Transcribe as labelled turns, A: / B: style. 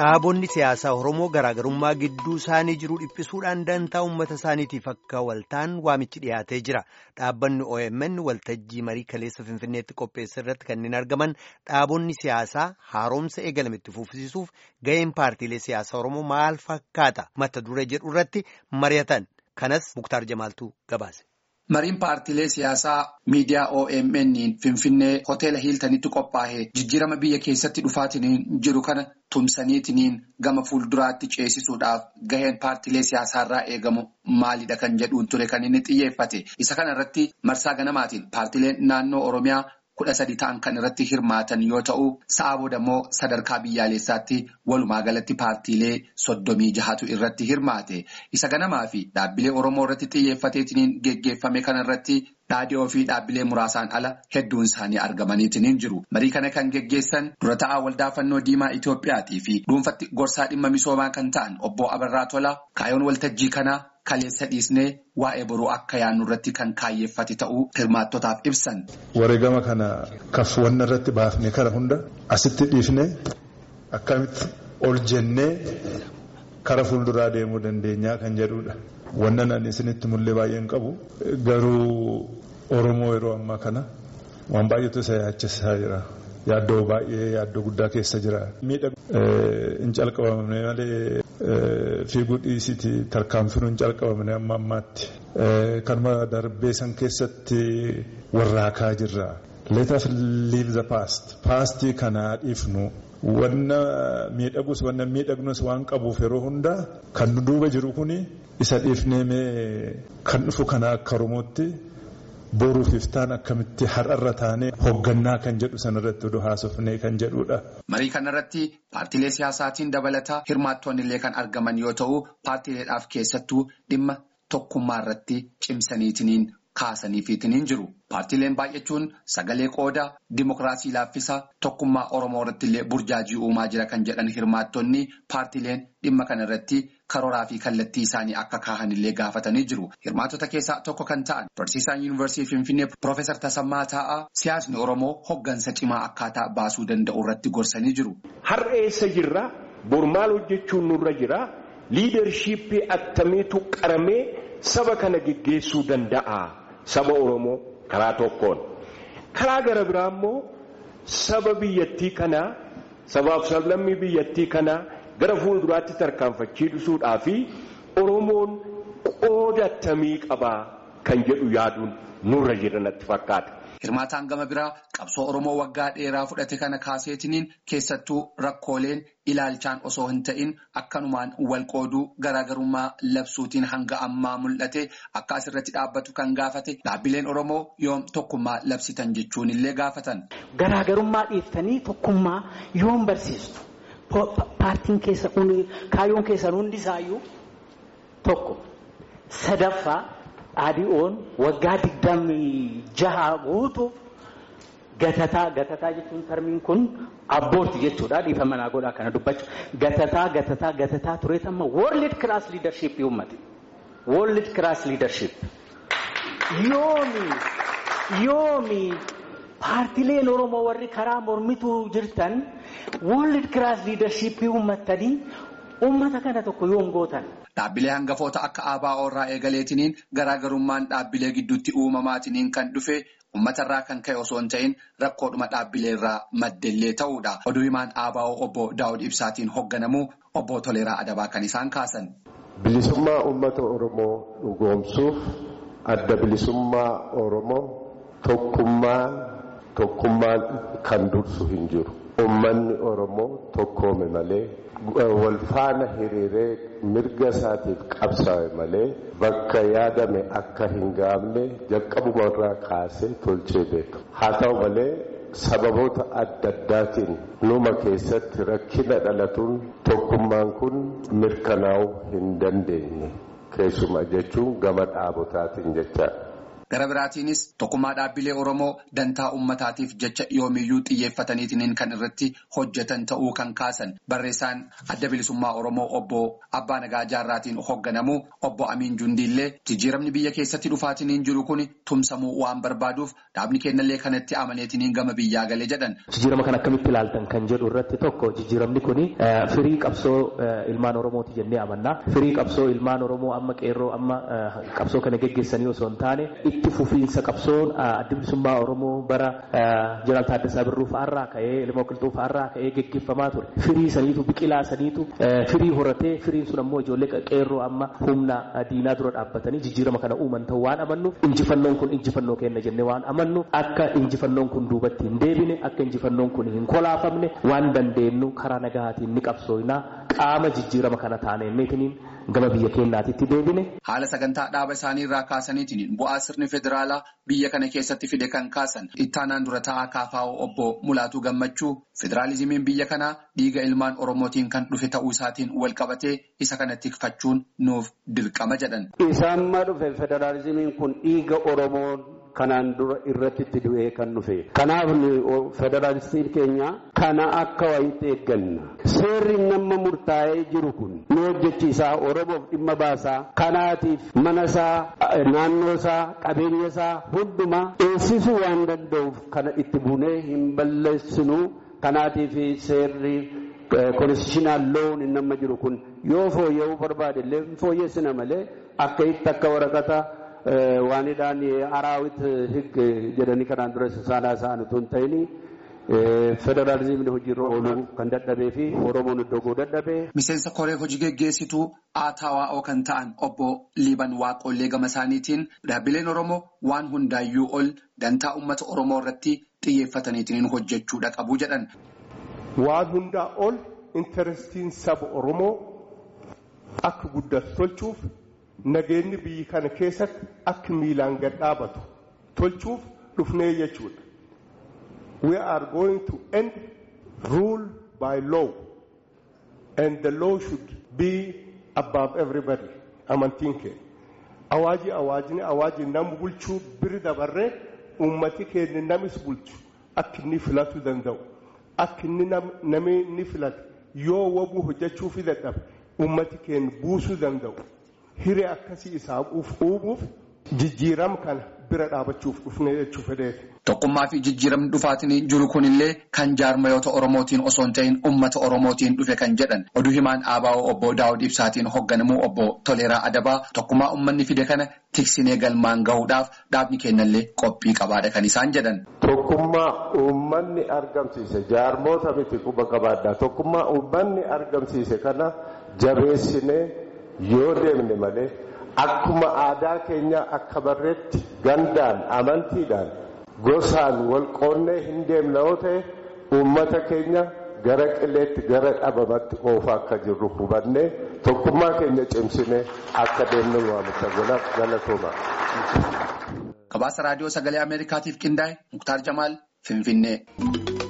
A: Dhaabonni siyaasaa Oromoo garaagarummaa gidduu isaanii jiru dhiphisuudhaan dantaa uummata isaaniitiif akka waltaan waamichi dhiyaatee jira. Dhaabbanni OMN waltajjii marii kaleessa Finfinneetti qopheesse irratti kanneen argaman dhaabonni siyaasaa haaromsa eegalame itti fufsiisuuf ga'een paartiilee siyaasaa Oromoo maal fakkaata mata duree jedhu irratti mari'atan. Kanas Muktaar Jamaaltuu gabaase.
B: Mariin paartiilee siyaasaa miidiyaa OMN Finfinnee hoteela Hiiltanitti qophaa'e jijjiirama biyya keessatti dhufaatiin jiru kana tumsaniitiin gama fuulduraatti ceesisuudhaaf gaheen paartiilee siyaasaarraa eegamu maalidha kan jedhuun ture kan inni xiyyeeffate. Isa kana irratti marsaa ganamaatiin paartiileen naannoo Oromiyaa kudha sadi ta'an kan irratti hirmaatan yoo ta'u, sa'a booda immoo sadarkaa biyyaalessaatti walumaa galatti paartiilee soddomii jahatu irratti hirmaate. Isa ganamaa fi dhaabbilee Oromoo irratti xiyyeeffateetiin geggeeffame kana irratti dhaadhiyoo fi dhaabbilee muraasaan ala hedduun isaanii argamaniitiin jiru. Marii kana kan geggeessan dura ta'aa waldaa fannoo diimaa Itoophiyaatii fi dhuunfatti gorsaa dhimma misoomaa kan ta'an obbo Abarraa Tolaa kaayoon waltajjii kanaa kaleessa dhiisnee waa'ee boruu akka yaannu irratti kan kaayyeeffate ta'uu hirmaattotaaf ibsan.
C: Wareegama kana kafwanna irratti baafne kana hunda asitti dhiifnee akkamitti ol jennee kara fuulduraa deemuu dandeenyaa kan jedhudha. Wannan ani isinitti mul'ee baay'een qabu garuu Oromoo yeroo ammaa kana waan baay'eetu isa yaachisaa jira. Yaaddoo baay'ee yaaddoo guddaa keessa jira. Hin calqabamne malee fiiguu dhiisiti tarkaanfiin hin calqabamne amma ammaatti. Kanuma darbee san keessatti warraaqaa jirra. Let us leave the past. Paastii kana dhiifnu. Wanna miidhagus wanna miidhagnus waan qabuuf yeroo hundaa kan nu duuba jiru kuni isa dhiifnee mee kan dhufu kana akka Oromootti. boruuf iftaan akkamitti har'arra taanee hoggannaa kan jedhu sanarratti oduu haasofnee kan jedhudha.
B: Marii kanarratti paartiilee siyaasaatiin dabalataa hirmaattoonni illee kan argaman yoo ta'u paartiileedhaaf keessattuu dhimma tokkummaa irratti cimsaniitiin kaasaniifiitiin jiru. Paartiileen baay'achuun sagalee qooda dimokiraasii laaffisaa tokkummaa Oromoo irratti illee burjaajii uumaa jira kan jedhan hirmaattonni paartiileen dhimma kanarratti karooraa fi kallattii isaanii akka kaahan illee gaafatanii jiru. Hirmaattota keessaa tokko kan ta'an barsiisaan yuunivarsiitii Finfinnee Piroofeesar Tasammaa Taa'aa siyaasni Oromoo hoggansa cimaa akkaataa baasuu danda'u irratti gorsanii jiru.
D: Har'a eessa jirra? Bor maal hojjechuun nurra jira? Liidarshiippii attamiitu qaramee saba kana geggeessuu danda'a? Saba Oromoo karaa tokkoon. Karaa gara biraa immoo saba biyyattii kanaa sabaaf sablammii biyyattii kanaa gara fuulduraatti tarkaanfachiisuudhaa fi Oromoon qooda attamii qabaa kan jedhu yaaduun nurra jira natti fakkaata.
B: Hirmaataan gama biraa qabsoo Oromoo waggaa dheeraa fudhate kana kaaseetiniin keessattuu rakkooleen ilaalchaan osoo hin ta'in akkanumaan wal qooduu garaagarummaa labsuutiin hanga ammaa mul'ate akka asirratti dhaabbatu kan gaafate dhaabbileen Oromoo yoom tokkummaa labsitan jechuun illee gaafatan.
E: Garaagarummaa dhiiftanii tokkummaa yoom barsiistu? Paartiin keessa kaayyoon keessan hundisaayyuu tokko sadaffaa. Dhaadhii'oon waggaa digdamii jaha guutuuf gatataa gatataa jechuun tarmiin kun abboorti jechuudha dhiifama naa godhaa kana dubbachuu gatataa gatataa gatataa tureet amma world class leadership uummate world class leadership yoomi yoomi paartileen oromoo warri karaa mormituu jirtan world class leadership uummattanii uummata kana tokko yoom gootan.
B: Dhaabbilee hangafoota akka ABO irraa eegaleetiniin garaagarummaan dhaabbilee gidduutti uumamaatiniin kan dhufe uummatarraa kan ka'e osoo hin ta'in rakkoodhuma dhaabbilee irraa maddellee ta'uudha. Oduu himaan ABO obbo Daawud Ibsaatiin hoogganamu obbo Toleeraa Adabaa kan isaan kaasan.
F: Bilisummaa uummata Oromoo dhugoomsuuf adda bilisummaa Oromoo tokkummaan tokkummaan kan dursu hin jiru. Uummanni Oromoo tokkoome malee. wal faana hiriiree mirga isaatiif qabsaa'e malee bakka yaadame akka hin gaafne jalqabumarraa kaasee tolchee beeka. Haa ta'u malee sababoota adda addaatiin numa keessatti rakkina dhalatuun tokkummaan kun mirkanaa'uu hin dandeenye keessuma jechuun gama dhaabotaatiin jechaadha.
B: Gara biraatiinis tokkummaa dhaabbilee Oromoo dantaa uummataatiif jecha yoomiyyuu xiyyeeffataniitiin kan irratti hojjetan ta'uu kan kaasan barreessaan adda bilisummaa Oromoo obbo Abbaa Nagaa Jaarraatiin hoogganamu obbo Amiin Jundiillee jijjiiramni biyya keessatti dhufaatiin jiru kun tumsamuu waan barbaaduuf dhaabni kennallee kanatti amaneetiin gama biyyaa galee jedhan.
E: Jijjiirama kan akkamitti ilaaltan kan jedhu irratti tokko jijjiiramni kun firii qabsoo ilmaan Oromooti jennee amanna. Firii qabsoo ilmaan Oromoo amma qeerroo amma qabsoo kana geggeessanii osoo hin taane itti fufiinsa qabsoon adda bilisummaa Oromoo bara Jeneraal Taaddasaa Birruu fa'aarraa ka'ee ilma qilxuu fa'aarraa ka'ee geggeeffamaa ture. Firii saniitu biqilaa saniitu firii horatee firiin sun ammoo ijoollee qeerroo amma humna diinaa dura dhaabbatanii jijjiirama kana uuman ta'uu waan amannuuf injifannoon kun injifannoo kenna jennee waan amannuuf akka injifannoon kun duubatti hin deebine akka injifannoon kun hin kolaafamne waan dandeenyu karaa nagahaatiin ni qabsoofnaa qaama jijjiirama kana taaneemmeetiniin gama biyya keenyaatitti deebine.
B: Haala sagantaa dhaaba isaanii irraa kaasaniitiin bu'aa sirni federaalaa biyya kana keessatti fide kan kaasan ittaanaan dura ta'aa kaafaa'oo obbo Mulaatuu Gammachuu federaalizimiin biyya kanaa dhiiga ilmaan Oromootiin kan dhufe ta'uu isaatiin wal qabatee isa kana tikfachuun nuuf dirqama jedhan.
G: Isaamma dhufe federaalizimiin kun dhiiga Oromoon kanaan dura irratti itti du'ee kan dhufe. Kanaaf federaalistiin keenya kana akka wayiitti eegganna. Seerri nama murtaa'ee jiru kun nu hojjechiisaa Oromoof dhimma baasaa kanaatiif mana isaa naannoo isaa qabeenya isaa hundumaa eegsisuu waan danda'uuf kana itti bunee hin balleessinu kanaatiif seerri konstitushiinaal loon hin nama jiru kun yoo fooyya'uu barbaade illee hin fooyyessina malee akka itti akka waraqata waanidhaan araawit hig jedhanii kanaan dura saanaa isaan utuu hin ta'in federaalizimni hojiirra ooluu kan dadhabee fi oromoon iddoo dadhabee.
B: Miseensa koree hojii geggeessituu ATWO kan ta'an obbo Liiban Waaqollee gama isaaniitiin dhaabbileen Oromoo waan hundaayyuu ol dantaa uummata Oromoo irratti xiyyeeffataniitiin hojjechuudha qabu jedhan.
D: Waan hundaa ol intarestiin saba Oromoo akka guddatu tolchuuf nageenyi biyyi kana keessatti akka miilaan gad dhaabatu tolchuuf dhufnee jechuudha. We are going to end rule by law and the law should be above everybody. Amantiin keenya. Awaajii awaajni awaajii nama bulchuu biri dabarree uummati keenya namis bulchu akka inni filatu danda'u. Akka inni namni inni filatu yoo wabuu hojjechuu fi dadhabe uummati keenya buusuu danda'u. Hiree akkasii isaa uumuuf jijjiirama kana bira dhaabachuuf dhufnee jechuu fedheeti.
B: Tokkummaa fi jijjiiramni dhufaatiin jiru kunillee kan jaarmayoota Oromootiin osoo hin ta'in uummata Oromootiin dhufe kan jedhan oduu himaan ABO obbo Daawud Ibsaatiin hoogganamuu obbo Toleeraa Adabaa tokkummaa uummanni fide kana tiksinee galmaan gahuudhaaf dhaabni kennallee qophii qabaadha kan isaan jedhan.
F: Tokkummaa uummanni argamsiise jaarmoota miti quba qabaadhaa tokkummaa uummanni argamsiise kana jabeessinee yoo deemne malee akkuma aadaa keenya akka barreetti gandaan amantiidhaan. gosaan wal qoonnee hin deemne yoo ta'e uummata keenya gara qileetti gara dhabamatti oofaa akka jirru hubannee tokkummaa keenya cimsinee akka deemnu waamicha galatooma.
B: Gabaasa raadiyoo sagalee Ameerikaatiif qindaa'e Muktaar Jamaal Finfinnee.